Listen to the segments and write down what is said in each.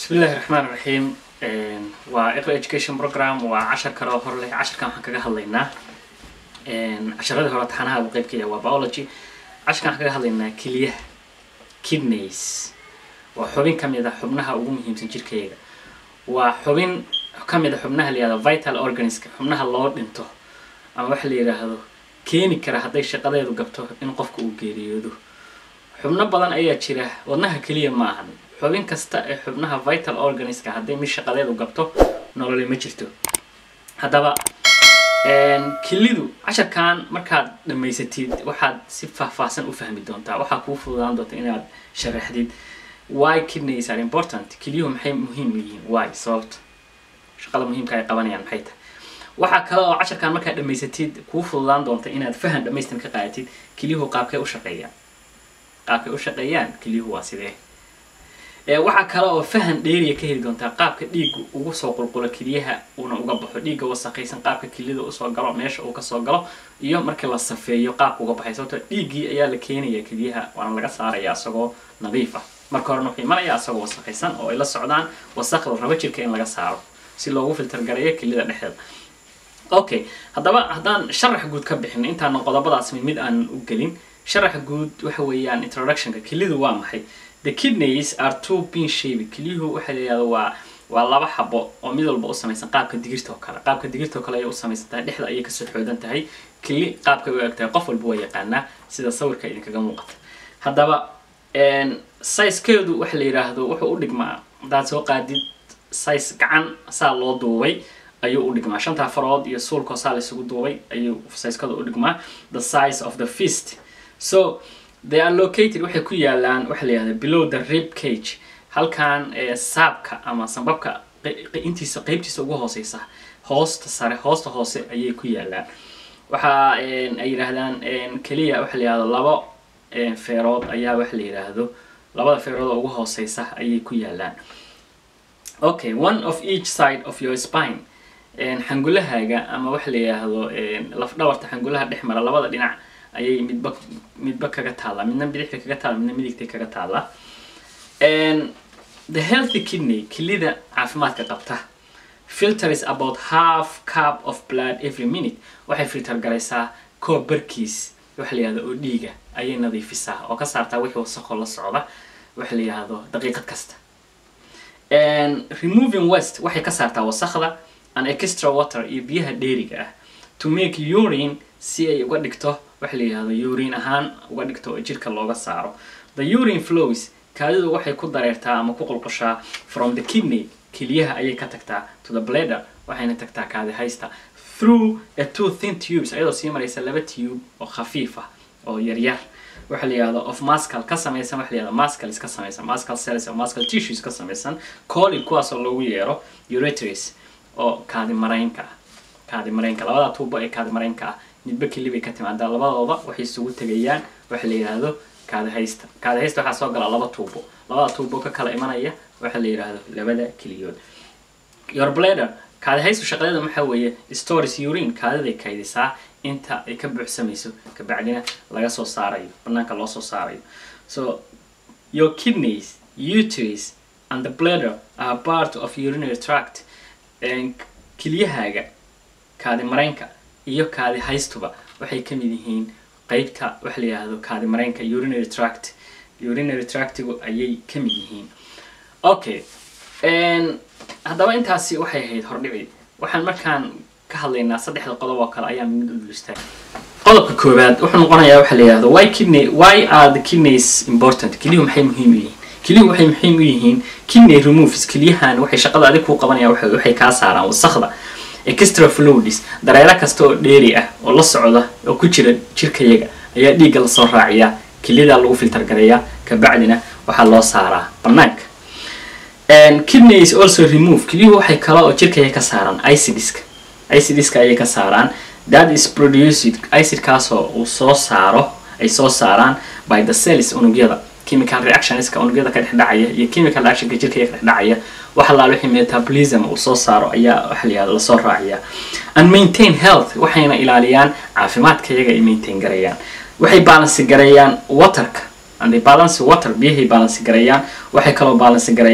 bismi illahi raxmaan raxiim waa iqra education program waa cashar kale oo hor leh casharkan waxaan kaga hadlaynaa casharadii hore taxanaha uu qeybkaya waa biology casharkan waxaan kaga hadlaynaa keliyaha kidneys waa xubin ka mid a xubnaha ugu muhiimsan jirkayga waa xubin ka mid a xubnaha la yihahdo vital organiska xubnaha loo dhinto ama waxa la yidhaahdo keeni kara hadday shaqadeedu gabto in qofka uu geeriyoodo xubno badan ayaa jira wadnaha keliya ma ahan xubin kasta ee xubnaha vital organiska hadday mid shaqadeedu gabto nololi ma jirto haddaba kelidu casharkan markaad dhammaysatid waxaad si faahfaahsan u fahmi doontaa waxaa kuu fududaan doonta inaad sharaxdid why kidneys are important keliyuhu maxay muhiim u yihiin why sababta shaqada muhiimka ay qabanayaan maxay tahay waxaa kale oo casharkan markaad dhammaysatid kuu fududaan doonta inaad fahan dhammaystir ka qaadatid kelyuhu qaabkay u shaqeeyaan qaabkay u shaqeeyaan kelyuhu waa sidee waxaa kale oo fahan dheeriya ka heli doontaa qaabka dhiigga ugu soo qulqulo keliyaha uuna uga baxo dhiigga wasaqaysan qaabka keliyada usoo galo meesha uu kasoo galo iyo markii la safeeyo qaabka uga baxay sababto dhiiggii ayaa la keenaya keliyaha waana laga saaraya isagoo nadiif ah marka horena wuxuu imanaya isagoo wasaqaysan oo ay la socdaan wasaqda rabo jirka in laga saaro si loogu filter gareeyo keliyada dhexdeeda okay haddaba haddaan sharax guud ka bixin intaana qodobadaas mid mid aan u gelin sharaxa guud waxa weeyaan introductionka kelidu waa maxay the kidneys are two bean shaped kelyuhu waxaa la yihahda waa waa laba xabo oo mid walba u samaysan qaabka digirta oo kale qaabka digirta oo kale ayay u samaysan tahay dhexda ayay kasoo xoodan tahay keli qaabkay u eg tahay qof walba waa yaqaanaa sida sawirka idinkaga muuqata haddaba sizekeedu waxa la yidhaahdo wuxuu u dhigmaa haddaad soo qaadid size gacan saa loo duubay ayuu u dhigmaa shantaa farood iyo suulkoo saa laysugu duubay ayuu sizekada u dhigmaa the size of the fist so they are located waxay ku yaalaan waxa la yihahda below the rib cage halkan saabka ama sambabka intiisa qeybtiisa ugu hooseysa hoosta sare hoosta hoose ayay ku yaalaan waxa ay yidhaahdaan keliya waxa la yihahdo labo feerood ayaa waxa la yidhaahdo labada feerood oo ugu hooseysa ayay ku yaalaan okay one of each side of your spine xangulahaaga ama waxa la yidhaahdo laf dhabarta xangulaha dhex mara labada dhinac ayay midba midba kaga taallaa midna bidixda kaga taalla midna midigta kaga taallaa the healthy kidney kelida caafimaadka qabta filter is about half cup of blood every minute waxay filter garaysaa koob barkiis waxa la yihahdo oo dhiiga ayay nadiifisaa oo ka saartaa wixii wasaqoo la socda waxa la yihahdo daqiiqad kasta removing west waxay ka saartaa wasaqda an extra water iyo biyaha dheeriga ah to make urine si ay uga dhigto waxa la yihahdo urine ahaan uga dhigto oo jirka looga saaro the urine flows kaadidu waxay ku dareertaa ama ku qulqushaa from the kidney keliyaha ayay ka tagtaa to the bladder waxayna tagtaa kaadi haysta through a two thin tubes ayadoo sii maraysa laba tube oo khafiif ah oo yaryar waxa la yihahdo of muscle ka samaysan waxa la yihahdo muscles ka samaysan muscle cells oo muscle tissues ka samaysan colin kuwaasoo loogu yeero ureters oo kaadi maraynka ah kaadi maraynka labada tuubo ee kaadi maraynka ah midba keli bay ka timaadaa labadooda waxay isugu tegayaan waxa la yidhaahdo kaadi haysta kaadi haysta waxaa soo gala laba tuubo labada tuubo ka kala imanaya waxa la yidhaahdo labada keliyood your bladder kaadi haystu shaqadeeda maxaa weeye stories urine kaadiday kaydisaa inta ay ka buuxsamayso kabacdina laga soo saarayo banaanka loo soo saarayo so your kidneys uterus and the bladder are part of urinary tract kelyahaaga kaadi maraynka iyo kaadi haystuba waxay ka mid yihiin qeybta waxa la yihahdo kaadi maraynka urinary tract urinary tractigu ayay ka mid yihiin okay haddaba intaasi waxay ahayd hordhici waxaan markaan ka hadlaynaa saddexda qodob oo kale ayaa mid u dulistaa qodobka koowaad wuxuu noqonayaa waxa la yihahdo why kidney why are the kidneys important kelyuhu maxay muhiim u yihiin kelyuhu waxay muhiim u yihiin kidney removes kelyahan waxay shaqada adig kuu qabanayaan waxay kaa saaraan wasakda extra fluids dareero kasta oo dheeri ah oo la socda oo ku jira jirkayaga ayaa dhiigga lasoo raaciyaa keliyadaa lagu filter gareeyaa kabacdina waxaa loo saaraa banaanka kidney is also remove kelyuhu waxay kale oo jirkaya ka saaraan icidska icidska ayay ka saaraan that is produced icidkaasoo uu soo saaro ay soo saaraan by the cells unugyada chemical reactionska unugyada ka dhex dhacaya iyo chemical reactionka jirkaya ka dhex dhacaya waxa laal wixii metabolism uu soo saaro ayaa waxa la yihahdo lasoo raaciyaa and maintain health waxayna ilaaliyaan caafimaadka iyaga ay maintain gareeyaan waxay balance gareeyaan waterka and they balance water biyahay balance gareeyaan waxay kaloo balance gareeyaan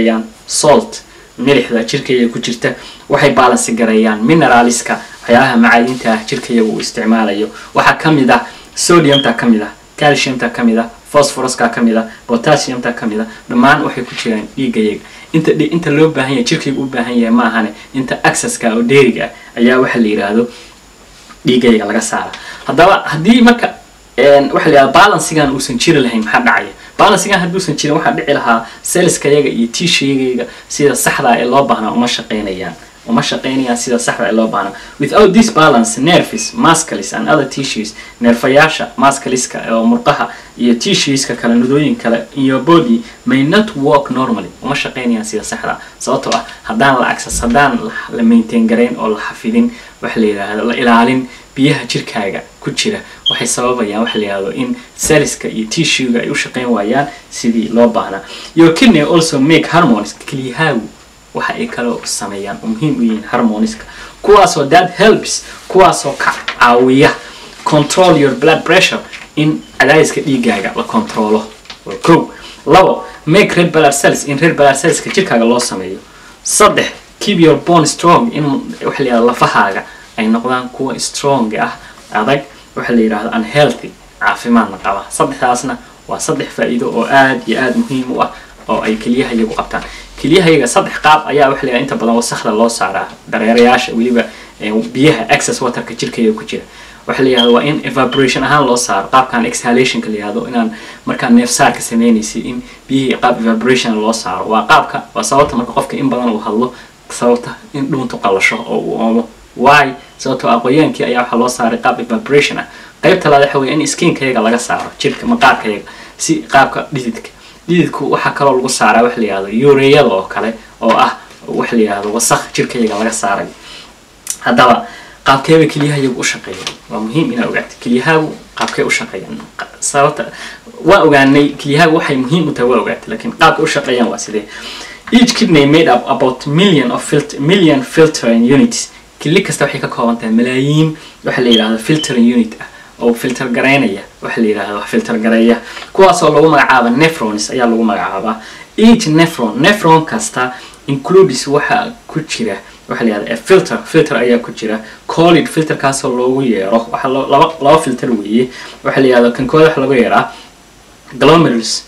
salt milixda jirkayga ku jirta waxay baalansi gareeyaan mineraliska waxyaalaha macaadinta ah jirkayaga uu isticmaalayo waxaa ka mid ah sodiumta ka mid ah calciumta ka mid ah phosphoruska ka mid ah potassiumta ka mid ah dhammaan waxay ku jiraan dhiigayaga inta inta loo baahan yahay jirkayga u baahan yahay ma ahane inta accesska oo dheeriga ah ayaa waxa la yidhaahdo dhiigayaga laga saara haddaba haddii marka waxa la yidhahda balansigan uusan jiri lahayn maxaa dhacaya balansigan hadduusan jirin waxaa dhici lahaa selskayaga iyo tishayagayga sida saxda ee loo baahnaa uma shaqaynayaan uma shaqaynayaan sida saxda ee loo baahnaa without this balance nerves muscles and other tissues neerfayaasha muscleska oo murqaha iyo tissueska kale nudooyin kale in your body may not work normally uma shaqaynayaan sida saxda sababtoo ah haddaan la access haddaan la maintain garayn oo la xafidin waxa la yidhaahdo la ilaalin biyaha jirkaaga ku jira waxay sababayaan waxa la yidhahdo in cellska iyo tissuega ay u shaqayn waayaan sidii loo baahnaa your kidney also make hormones kelyahaagu waxa ay kaloo sameeyaan oo muhiim u yihiin harmoniska kuwaasoo that helps kuwaasoo ka caawiya control your blood pressure in cadaadiska dhiigaaga la controlo ko labo make red blood cells in red blood cellska jirkaaga loo sameeyo saddex keep your bone strong in waxa la yidhahdo lafahaaga ay noqdaan kuwa strong ah adag waxa la yidhahdo unhealthy caafimaadna qaba saddexdaasna waa saddex faa'iido oo aad iyo aad muhiim u ah oo ay keliyahayagu qabtaan keliyahayaga saddex qaab ayaa waxa la yidhahda inta badan wasakda loo saaraa dareerayaasha weliba biyaha access waterka jirkayga ku jira waxa la yidhahdo waa in evaporation ahaan loo saaro qaabkan exhalationka la yidhahdo inaan markaa neefsaarka sameynaysid in biyihii qaab evaporation loo saaro waa qaabka waa sababta marka qofka in badan uu hadlo sababta in dhuuntu qalasho oo uu oomo why sababtoo aqooyaankii ayaa waxaa loo saaray qaab evaporation ah qaybta labaad waxa weeye in skinkayaga laga saaro jirka maqaarkayaga si qaabka dhididka dhididku waxaa kaloo lagu saaraa waxa la yihahdo yuureyada oo kale oo ah waxa la yihahdo wasakh jirkayaga laga saarayo haddaba qaabkeeba kelyahayagu u shaqeeya waa muhiim inaa ogaato kelyahaagu qaabkee u shaqeeyaan sababta waa ogaanay kelyahaagu waxay muhiim u tahay waa ogaatay lakiin qaabka u shaqeeyaan waa sidee each kidney made up about million of filter million filtering units kili kasta waxay ka kooban tahay malaayiin waxa la yidhahdo filtering unit ah oo filter garaynaya waxa la yidhahdo filter gareeya kuwaasoo lagu magacaaba nephrons ayaa lagu magacaabaa each nephron nephron kasta includes waxa ku jira waxa la yihahda filter filter ayaa ku jira collid filterkaasoo loogu yeero waxa laba laba filter weeye waxa la yihahdo kan kooda waxa lagu yeeraa glomerulus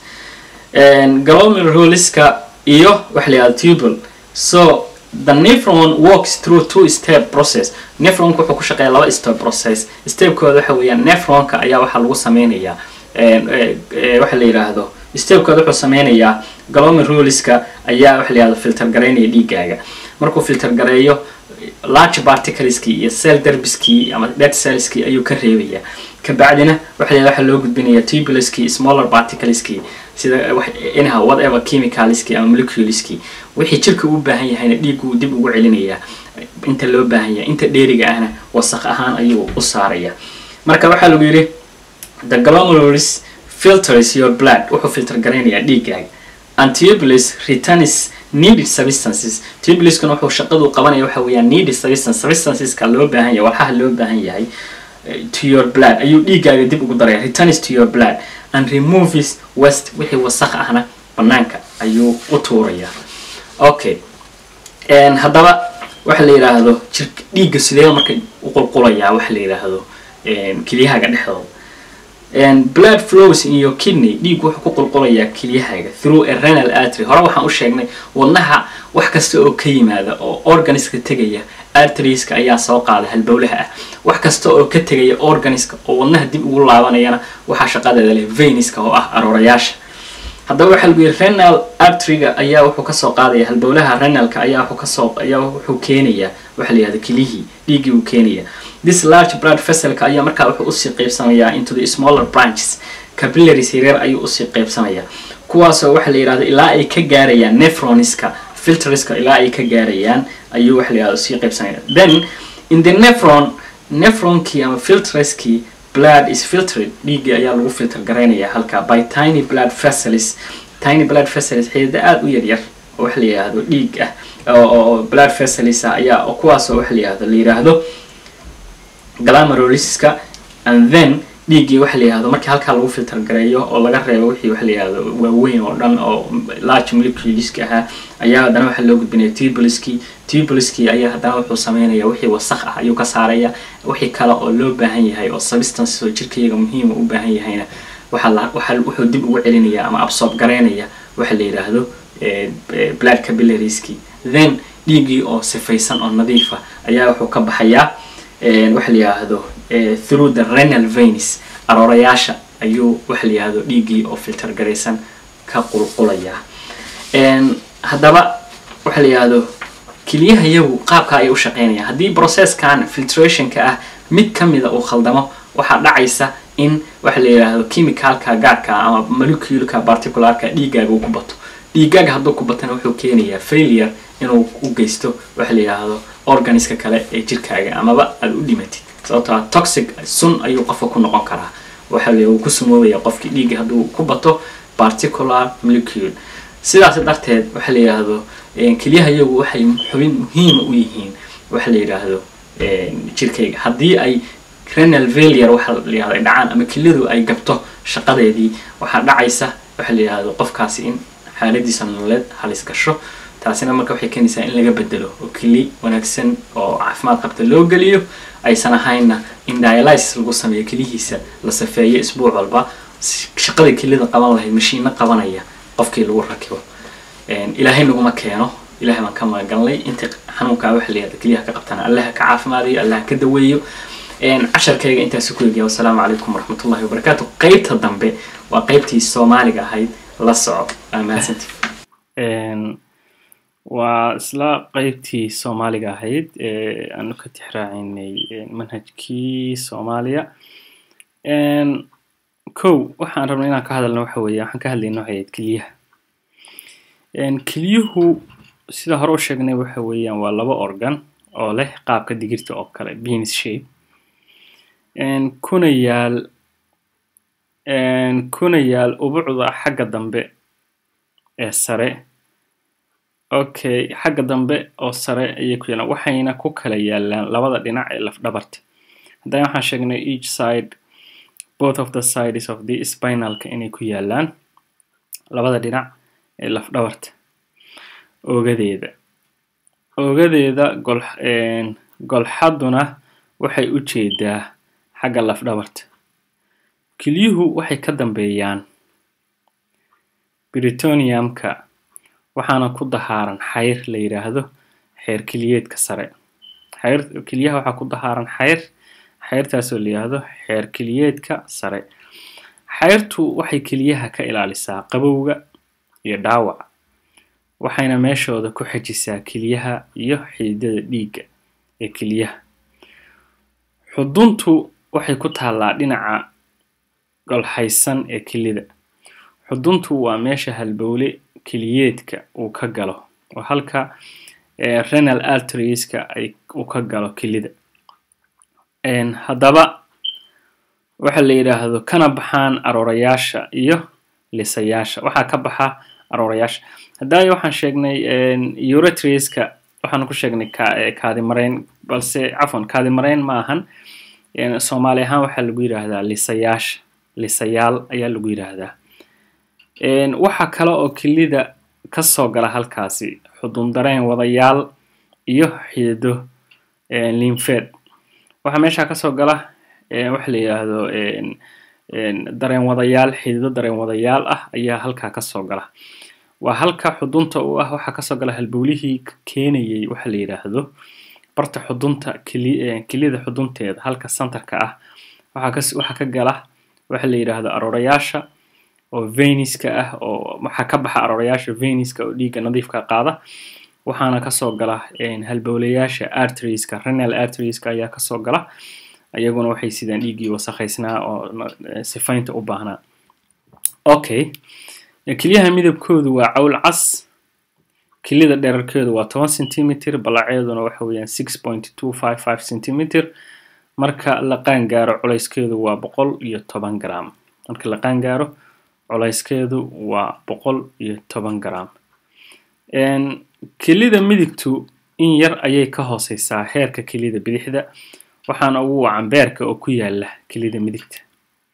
glomeruluska iyo waxa la yihahdo tubal so the nephron works through two step process nephronka wuxuu ku shaqeeya laba step process stepkooda waxa weeyaan nephronka ayaa waxaa lagu sameynayaa waxa la yidhaahdo stepkooda wuxuu sameynayaa glomeruluska ayaa waxa la yihahdo filter garaynaya dhiigaaga markuu filter gareeyo large particleski iyo cell derbiskii ama dead cellskii ayuu ka reebayaa kabacdina waxa la waxaa loo gudbinayaa tubuluskii smaller particleski sida anyhow whatever chemicalski ama moleculeski wixii jirka u baahan yahayna dhiigu dib ugu celinayaa inta loo baahan yahay inta dheeriga ahna wasaq ahaan ayuu u saaraya marka waxaa lagu yidhi the glomerulus filters your blood wuxuu filter garaynayaa dhiigaaga and tubulus returns needed substances tubuluskana wuxuu shaqadu qabanaya waxa weeyaan needed substance substanceska loo baahan yahay walxaha loo baahan yahay to your blood ayuu dhiigaaga dib ugu daraya returns to your blood and removes west wixii wasakh ahna banaanka ayuu u tuuraya okay haddaba waxa la yidhaahdo jir dhiigga sidee marka u qulqulayaa waxa la yidhaahdo kelyahaaga dhexdooda blood flows in your kidney dhiig wuxuu ku qulqulayaa kelyahaaga through a renal artery hore waxaan u sheegnay wadnaha wax kasta oo ka yimaada oo organiska tegaya arterieska ayaa soo qaada halbowlaha ah wax kasta oo ka tegaya organiska oo wadnaha dib ugu laabanayana waxaa shaqadeeda leh veniska oo ah aroorayaasha haddaba waxaa lagu yidhi renal arteryga ayaa wuxuu kasoo qaadaya halbowlaha renalka ayaa wuxuu kasoo ayaa wuxuu keenayaa waxa la yihahda kelihii dhiiggii uu keenaya this large blood vesselka ayaa markaa wuxuu usii qeybsamayaa into the smaller branches capillaries yaryar ayuu usii qeybsamayaa kuwaasoo waxa la yidhahdo ilaa ay ka gaarayaan nephroniska filterska ilaa ay ka gaarayaan ayuu waxa la yihahdo usii qeybsamaya then in the nephron nephronkii ama filterskii blood is filtered dhiiggii ayaa lagu filter garaynaya halkaa by tiny blood vessels tiny blood vessels xidida aada u yaryar oo waxa la yidhaahdo dhiig ah oo blood vessels ah ayaa kuwaasoo waxa la yihahdo la yidhaahdo glameroliska and then dhiiggii waxa la yihahdo markii halkaa lagu filter gareeyo oo laga reebo wixii waxa la yihahdo waaweyn oo dhan oo large moleculeska ahaa ayaa haddana waxaa loo gudbinaya tubuliskii tubuliskii ayaa haddana wuxuu sameynaya wixii wasakh ah ayuu ka saaraya wixii kale oo loo baahan yahay oo substance oo jirkayga muhiima u baahan yahayna waxaa la waxaa wuxuu dib ugu celinaya ama absorb gareynaya waxa la yidhaahdo blood capillarieskii then dhiiggii oo sifaysan oo nadiifa ayaa wuxuu ka baxayaa waxa la yidhaahdo through the renal veins aroorayaasha ayuu waxa la yihahdo dhiiggii oo filter garaysan ka qulqulaya haddaba waxa la yihahdo keliyaha iyagu qaabka ay u shaqeynayaan haddii processkan filtrationka ah mid kamida uu khaldamo waxaa dhacaysa in waxa la yidhaahdo chemicalka gaarka ama moleculeka particularka dhiiggaaga uu ku bato dhiiggaaga hadduu ku batana wuxuu keenayaa failure inuu u geysto waxa la yidhaahdo organiska kale ee jirkaaga amaba aada u dhimatid sababtoo ah toxic sun ayuu qofka ku noqon karaa waxa uu ku sumoobaya qofkii dhiigga hadduu ku bato particular molecule sidaas darteed waxa la yidhaahdo keliyaha iyagu waxay xubin muhiima u yihiin waxa la yidhaahdo jirkayga haddii ay renal failure waxa la yihahdo ay dhacaan ama keliyadu ay gabto shaqadeedii waxaa dhacaysa waxa la yidhaahdo qofkaasi in xaaladiisa nololeed halis gasho taasina marka waxay keenaysaa in laga bedelo oo keli wanaagsan oo caafimaad qabta loo geliyo aysan ahaynna in dialysis lagu sameeyo kelihiisa la safeeyo isbuuc walba shaqada kelida qaban lahayd mashiino qabanaya qofkii lagu rakibo ilaahay naguma keeno ilahay baan ka magagalnay inta xanuunkaa waxa layihahda keliyaha ka qabtana allaha ka caafimaadayo allaha ka daweeyo casharkayga intaasi ku eegaya wasalaamu calaykum waraxmatullahi wabarakaatu qeybta dambe waa qeybtii soomaaliga ahayd la soco waa mahadsanti waa isla qeybtii soomaaliga ahayd ee aanu ka tixraacinay manhajkii soomaaliya kow waxaan rabnay inaan ka hadalno waxa weeye waxaan ka hadlayna waxay ahayd keliyaha keliyuhu sida hore u sheegnay waxa weeyaan waa laba organ oo leh qaabka digirta oo kale beans shape kuna yaal kuna yaal ubucda xagga dambe ee sare okay xagga dambe oo sare ayay ku yaalaan waxayna ku kala yaalaan labada dhinac ee lafdhabarta haddana waxaan sheegnay each side both of the sides of the spinalka inay ku yaalaan labada dhinac ee lafdhabarta oogadeeda oogadeeda gol golxaduna waxay u jeedaa xagga lafdhabarta kelyuhu waxay ka dambeeyaan britoniumka waxaana ku dahaaran xayr la yidhaahdo xeer keliyeedka sare xayr kelyaha waxaa ku dahaaran xayr xayrtaasoo la yidhaahdo xeer keliyeedka sare xayrtu waxay keliyaha ka ilaalisaa qabowga iyo dhaawaca waxayna meeshooda ku xejisaa keliyaha iyo xididada dhiigga ee keliyaha xuduntu waxay ku taallaa dhinaca golxaysan ee kelida xuduntu waa meesha halbowle keliyeedka uu ka galo oo halka renal arterieska ay uu ka galo kelida haddaba waxa la yidhaahdo kana baxaan aroorayaasha iyo lisayaasha waxaa ka baxa aroorayaasha haddaayo waxaan sheegnay uretriska waxaan ku sheegnay kaadimareyn balse cafwan kaadimareyn ma ahan soomaali ahaan waxaa lagu yidhaahdaa lisayaasha lisayaal ayaa lagu yidhaahdaa waxaa kale oo kelida kasoo gala halkaasi xudun dareen wadayaal iyo xidido linfed waxaa meeshaa kasoo gala waxa la yidhaahdo dareen wadayaal xidido dareen wadayaal ah ayaa halkaa kasoo gala waa halka xudunta u ah waxaa kasoo gala halbowlihii keenayay waxa la yidhaahdo barta xudunta kelida xudunteeda halka centerka ah waxaa ka gala waxa la yidhaahdo aroorayaasha oo veniska ah oo waxaa ka baxa aroorayaasha veniska oo dhiigga nadiifka qaada waxaana kasoo gala halbowlayaasha arterieska renal arterieska ayaa kasoo gala iyaguna waxay sidaan dhiiggii wasakhaysnaa oo sifaynta u baahnaa okay kelyaha midabkoodu waa cawl cas kelida dherarkeedu waa toban centimeter balaceeduna waxa weeyaan six point two five five centimeter marka la qaangaaro culayskeedu waa boqol iyo toban gram marka la qaangaaro culayskeedu waa boqol iyo toban gram kelida midigtu in yar ayay ka hooseysaa heerka kelida bidixda waxaana ugu wacan beerka oo ku yaala kelida midigta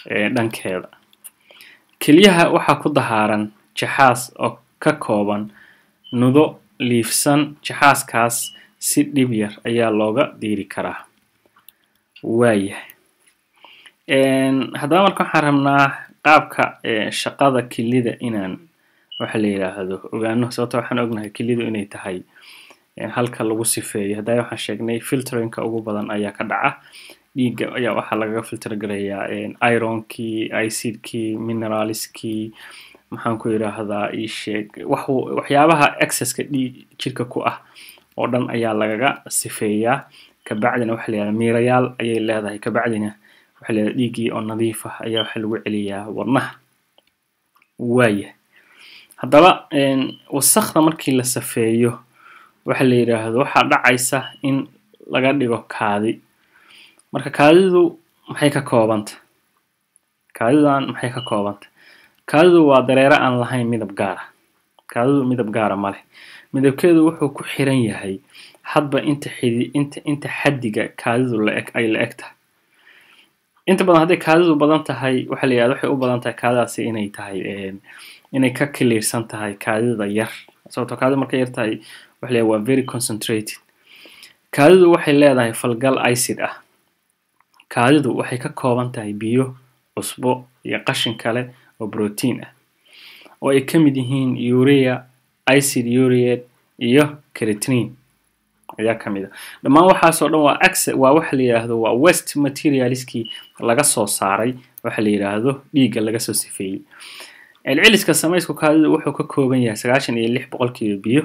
dhankeeda kelyaha waxaa ku dahaaran jaxaas oo ka kooban nudo liifsan jaxaaskaas si dhib yar ayaa looga diiri karaa waayahay haddaba marka waxaan rabnaa qaabka shaqada kelida inaan waxa la yidhaahdo ogaano sababto waxaan ognahay kelidu inay tahay halka lagu sifeeyo haddaa waxaan sheegnay filterinka ugu badan ayaa ka dhaca dhiigga ayaa waxaa lagaga filter garayaa ironkii icidkii mineraliskii maxaan ku yidhaahdaa isheeg wax waxyaabaha excesska dhiig jirka ku ah oo dhan ayaa lagaga sifeeyaa kabacdina waxa la yidhahda miirayaal ayay leedahay kabacdina waxa la yidhahda dhiiggii oo nadiif ah ayaa waxa lagu celiyaa wadnaha waaya haddaba wasakda markii la safeeyo waxa la yidhaahdo waxaa dhacaysa in laga dhigo kaadi marka kaadidu maxay ka koobanta kaadidan maxay ka koobanta kaadidu waa dareere aan lahayn midab gaara kaadidu midab gaara ma leh midabkeedu wuxuu ku xiran yahay hadba inta xidi inta inta xaddiga kaadidu laeg ay la eg tahay inta badan hadday kaadidu badan tahay waxa la yidhahda waxay u badan tahay kaadidaasi inay tahay inay ka kiliirsan tahay kaadida yar sababtoo kaadidu markay yar tahay waxa la yidhahda waa very concentrated kaadidu waxay leedahay falgal icid ah kaadidu waxay ka kooban tahay biyo cusbo iyo qashin kale oo protein ah oo ay ka mid yihiin urea icid ureate iyo creatinine ayaa ka mid a dhammaan waxaasoo dhan waa axe waa waxa la yidhaahdo waa west materialiskii laga soo saaray waxa la yidhaahdo dhiigga laga soo sifeeyey celceliska samaysku kaadidu wuxuu ka kooban yahay sagaashan iyo lix boqolkiiba biyo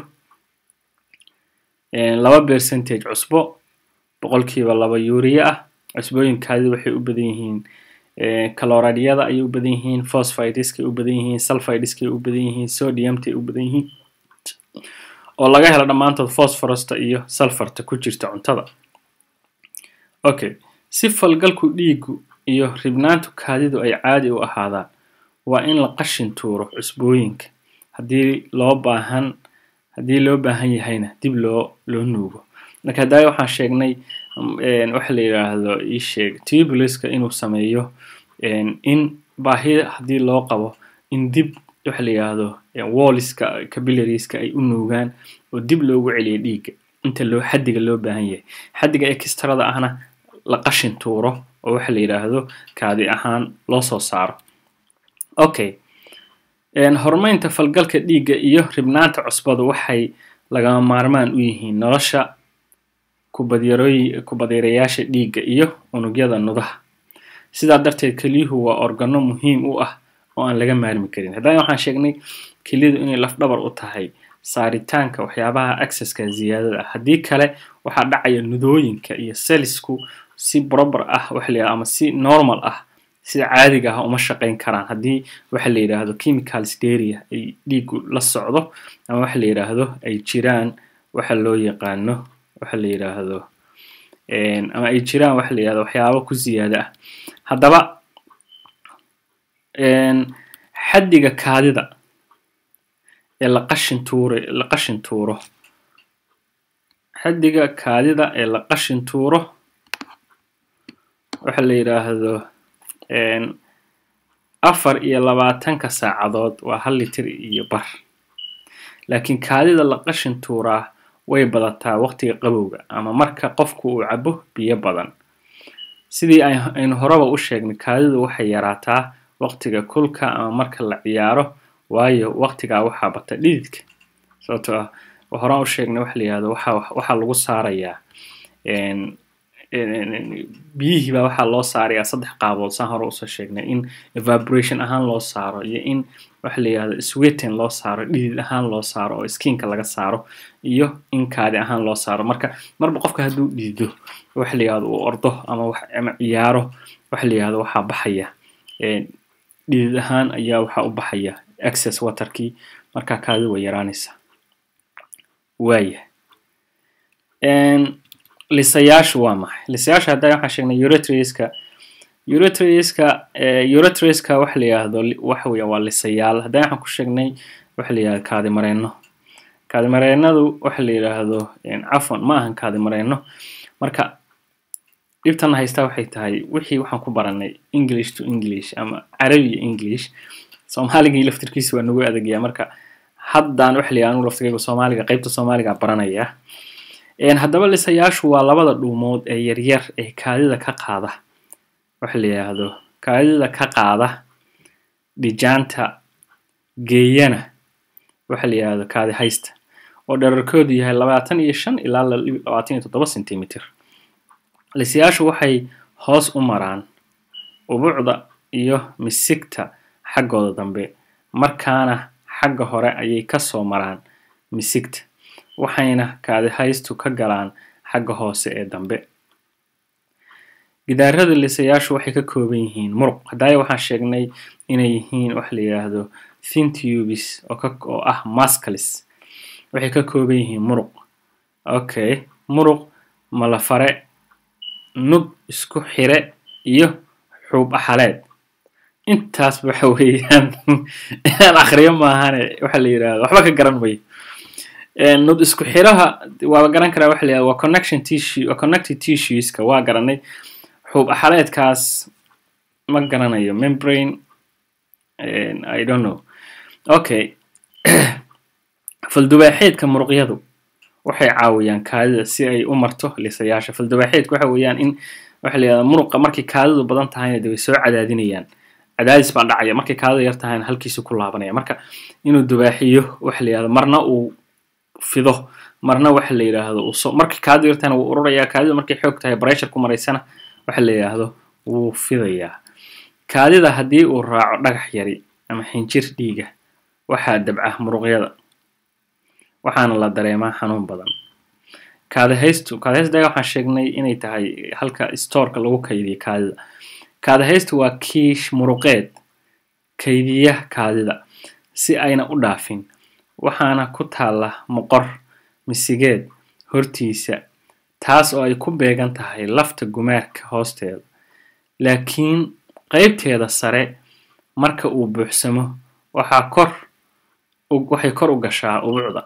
laba percentage cusbo boqolkiiba laba urea ah cusbooyin kaadidu waxay u badan yihiin caloradiyada ayay u badan yihiin phosphideska u badan yihiin sulfideska u badan yihiin sodiumta u badan yihiin oo laga helo dhammaantood phosphorosta iyo sulfarta ku jirta cuntada okay si falgalku dhiigu iyo ribnaantu kaadidu ay caadi u ahaadaan waa in la qashin tuuro cusbooyinka haddii loo baahan haddii loo baahan yahayna dib loo loo nuugo marka haddaa waxaan sheegnay waxa la yidhaahdo isheeg tubuliska inuu sameeyo in baahi haddii loo qabo in dib waxa la yidhaahdo walliska capillariska ay u nuugaan oo dib loogu celiyo dhiigga inta loo xaddiga loo baahan yahay xaddiga extrada ahna la qashin tuuro oo waxa la yidhaahdo kaadi ahaan loo soo saaro okay horumaynta falgalka dhiigga iyo ribnaanta cusbadu waxay lagama maarmaan u yihiin nolosha kubadyaroy kubadyareyaasha dhiigga iyo unugyada nudaha sidaa darteed kelyuhu waa organo muhiim u ah oo aan laga maarmi karin haddana waxaan sheegnay kelyadu inay lafdhabar u tahay saaritaanka waxyaabaha accesska ziyaadada ah haddii kale waxaa dhacaya nudooyinka iyo sellisku si proper ah waxa la yidhahdo ama si normal ah sida caadiga ah uma shaqayn karaan haddii waxa la yidhaahdo chemical steria ay dhiigu la socdo ama waxa la yidhaahdo ay jiraan waxa loo yaqaano waxa la yidhaahdo ama ay jiraan waxa la yidhahdo waxyaabo ku ziyaada ah haddaba xaddiga kaadida ee la qashin tuure la qashin tuuro xaddiga kaadida ee la qashin tuuro waxa la yidhaahdo afar iyo labaatanka saacadood waa hal litir iyo bar laakiin kaadida la qashin tuuraa way badataa waqtiga qabowga ama marka qofku uu cabo biyo badan sidii aynu horeba u sheegnay kaadidu waxay yaraataa waqtiga kulka ama marka la ciyaaro waayo waqtigaa waxaa bata dhididka sababtoo ah horaan u sheegnay waxa la yihahdo waxa waxaa lagu saarayaa biyihii baa waxaa loo saarayaa saddex qaabood saan hore usoo sheegnay in evaporation ahaan loo saaro iyo in waxa la yihahdo sweeten loo saaro dhidid ahaan loo saaro oo skinka laga saaro iyo in kaadi ahaan loo saaro marka marba qofka hadduu dhidido waxa la yihahdo uu ordo ama ama ciyaaro waxa la yihahdo waxaa baxaya dhidid ahaan ayaa waxaa u baxaya access waterkii markaa kaadi way yaraanaysaa waaya lisayaashu waa maxay lisayaashu hadda waxaan sheegnay uretriska uretriska uretriska waxa la yihahdo waxa weya waa lisayaal haddana waxaan ku sheegnay waxa la yihahdo kaadi mareeno kaadi mareenadu waxa la yidhaahdo cafwan ma ahan kaadi mareeno marka dhibtana haystaa waxay tahay wixii waxaan ku baranay english to english ama carabi iyo english soomaaligii laftirkiisa waa nagu adagyaa marka haddaan waxa la yidhaha anigu laftirkayga soomaaliga qaybta soomaaliga baranaya haddaba lisayaashu waa labada dhuumood ee yaryar ee kaadida ka qaada waxa la yidhaahdo kaadida ka qaada dhijaanta geeyana waxa la yidhahdo kaadi haysta oo dherarkoodu yahay labaatan iyo shan ilaa labaatan iyo toddoba centimeter lisayaashu waxay hoos u maraan ubucda iyo misigta xaggooda dambe markaana xagga hore ayay kasoo maraan misigta waxayna kaadi haystu ka galaan xagga hoose ee dambe gidaarada lisayaashu waxay ka kooban yihiin muruq haddaaya waxaan sheegnay inay yihiin waxa la yidhaahdo thintubis oo ah mascalis waxay ka kooban yihiin muruq okay muruq malafare nud isku xire iyo xuub axaleed intaas waxa weeyaan inaan akriyo maahane waxa la yidhahdo waxba ka garan mayo nud isku xiraha waaba garan karaa waxa la yidhahdo waa connection tissue waa connected tissueska waa garanay xuub axaleedkaas ma garanayo membrane i don't know okay faldubaaxeedka muruqyadu waxay caawiyaan kaadida si ay u marto lisayaasha faldubaaxeedka waxa weeyaan in waxa la yidhahda muruqa markay kaadidu badan tahayna de way soo cadaadinayaan cadaadis baa dhacaya markay kaadida yar tahayna halkiisu ku laabanaya marka inuu dubaaxiyo waxa la yidhahdo marna uu fido marna waxa la yidhaahdo uu so markay kaadidu yar tahayna wuu ururayaa kaadidu markay xoog tahay breshur ku maraysana waxa la yidhaahdo wuu fidayaa kaadida haddii uu raaco dhagax yari ama xinjir dhiiga waxaa dabca muruqyada waxaana la dareemaa xanuun badan kaadahaystu kaadahaysta waxaan sheegnay inay tahay halka stoorka lagu kaydiyo kaadida kaadahaystu waa kiish muruqeed kaydiya kaadida si ayna u dhaafin waxaana ku taalla moqor misigeed hortiisa taas oo ay ku beegan tahay lafta gumaarka hoosteeda laakiin qaybteeda sare marka uu buuxsamo waxaa kor waxay kor u gashaa ubucda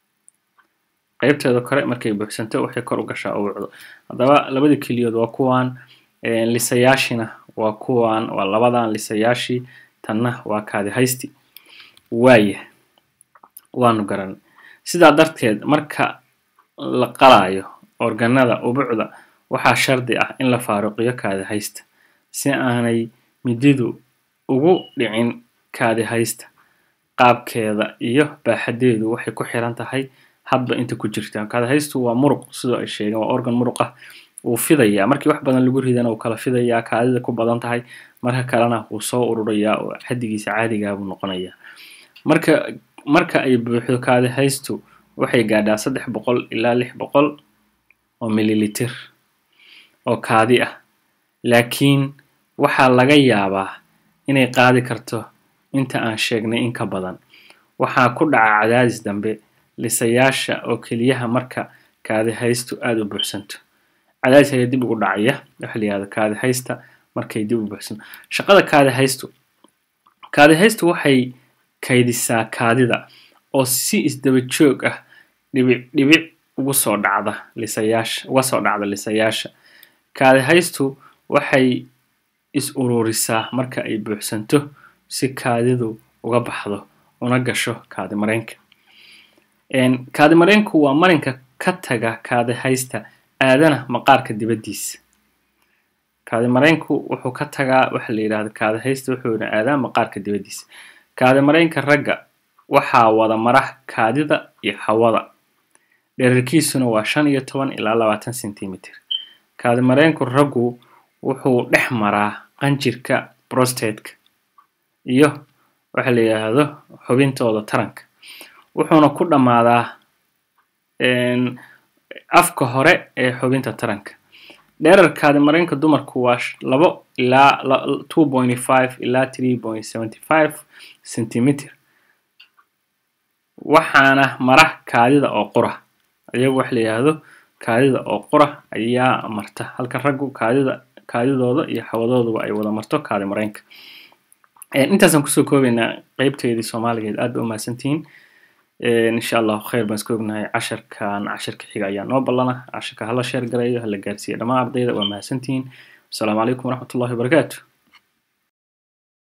qaybteeda kore markay buuxsanto waxay kor u gashaa ubucda haddaba labadii keliyood waa kuwan lisayaashina waa kuwan waa labadan lisayaashii tanna waa kaadi haysti waaya waanu garan sidaa darteed marka la qalaayo organada ubucda waxaa shardi ah in la faaruqiyo kaadi haysta si aanay mididu ugu dhicin kaadi haysta qaabkeeda iyo baaxadeedu waxay ku xiran tahay hadba inta ku jirta kaadi haystu waa muruq sidoo ay sheegeen waa organ muruq ah wuu fidayaa markii wax badan lagu ridana wuu kala fidayaa kaadida ku badan tahay marka kalena wuu soo ururayaa oo xaddigiisa caadigaa buu noqonayaa marka marka ay buuxdo kaadi haystu waxay gaadhaa saddex boqol ilaa lix boqol oo mililitir oo kaadi ah laakiin waxaa laga yaabaa inay qaadi karto inta aan sheegnay in ka badan waxaa ku dhaca cadaadis dambe lisayaasha oo keliyaha marka kaadi haystu aada u buuxsanto cadaadis ayaa dib ugu dhacaya waxa la yihahdo kaadi haysta markay dib u buuxsanto shaqada kaadi haystu kaadi haystu waxay kaydisaa kaadida oo si isdaba joog ah dhibic dhibic ugu soo dhacda lisayaasha uga soo dhacda lisayaasha kaadi haystu waxay is ururisaa marka ay buuxsanto si kaadidu uga baxdo una gasho kaadi mareenka kaadi mareenku waa marinka ka taga kaadi haysta aadana maqaarka dibaddiisa kaadi mareenku wuxuu ka tagaa waxa la yidhahda kaadi haysta wuxuuna aadaa maqaarka dibaddiisa kaadi mareenka ragga waxaa wada mara kaadida iyo hawada dherarkiisuna waa shan iyo toban ilaa labaatan centimeter kaadi mareenku raggu wuxuu dhex maraa qanjirka brostateka iyo waxa la yidhaahdo xubintooda taranka wuxuuna ku dhammaadaa afka hore ee xubinta taranka dherarkaadi mareenka dumarku waa labo ilaa two point five ilaa three point seventy five centimeter waxaana mara kaadida oo qura iyagu waxa la yidhaahdo kaadida oo qura ayaa marta halka raggu kaadida kaadidooda iyo hawadooduba ay wada marto kaadi mareenka intaasaan kusoo koobaynaa qeybteedii soomaaligeed aad ba u mahadsantihiin insha allahu khayr baan iska ognahay casharkan casharka xiga ayaa noo ballana casharka hala sheer gareeyo hala gaarsiiyo dhammaan ardayda waa mahadsantihiin asalaamu calaykum waraxmatullahi wabarakaatu